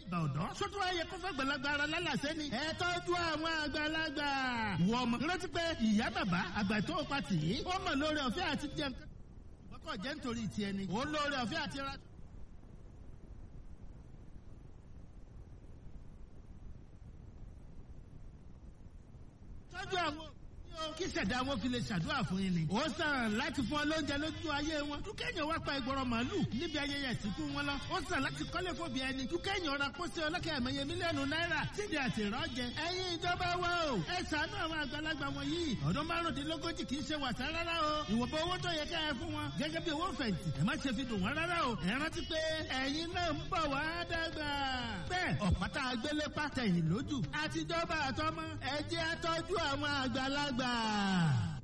àgbà ọ̀dọ́ sótú ayẹ kó fẹ́ gbẹ̀lagbà ara lálàsẹ́ ni ẹ tọ́jú àwọn àgbàlagbà. wọ ọmọ rántí pé ìyá bàbá àgbà tó o pa tì í ó mọ̀ lórí ọ̀fẹ́ àti jẹun kọ́ jẹ́ nítorí tiẹ̀ ni òun lórí ọ̀fẹ́ àti ra. tọ́jú àwọn kí sẹ̀dá wọn fi lè ṣàdúrà fún yín ni. ó sàn láti fún ọ lóúnjẹ lójú ayé wọn. dúkẹ́yìn wá pa ìgbọ̀rọ̀ màálù níbi ayẹyẹ ìsìnkú wọn lọ. ó sàn láti kọ́lé fòbí ẹni. dúkẹ́yìn ọ̀rọ̀ pósí ọlọ́kẹ́ ẹ̀mẹ́yẹ mílíọ̀nù náírà sídi àti ìrọ́jẹ. ẹ̀yin ìjọba wa o. ẹ ṣàánú àwọn àgbàlagbà wọn yìí. ọdún márùndínlógójì kì í ṣe wàsá rárá o. ìwọ̀nba owó tó yẹ ká ẹ fún wọn. gẹ́gẹ́ bí owó fẹ̀yìntì. ẹ má ṣe fi dùn wọn rárá o. ẹ rántí pé ẹ̀yin náà ń bọ̀ wá dàgbà. bẹ́ẹ̀ ọ̀pátá agbélé pàtẹ́yìn lójú. àtijọba àtọmọ ẹ jẹ́ àtọ́jú àwọn àgbàlagbà.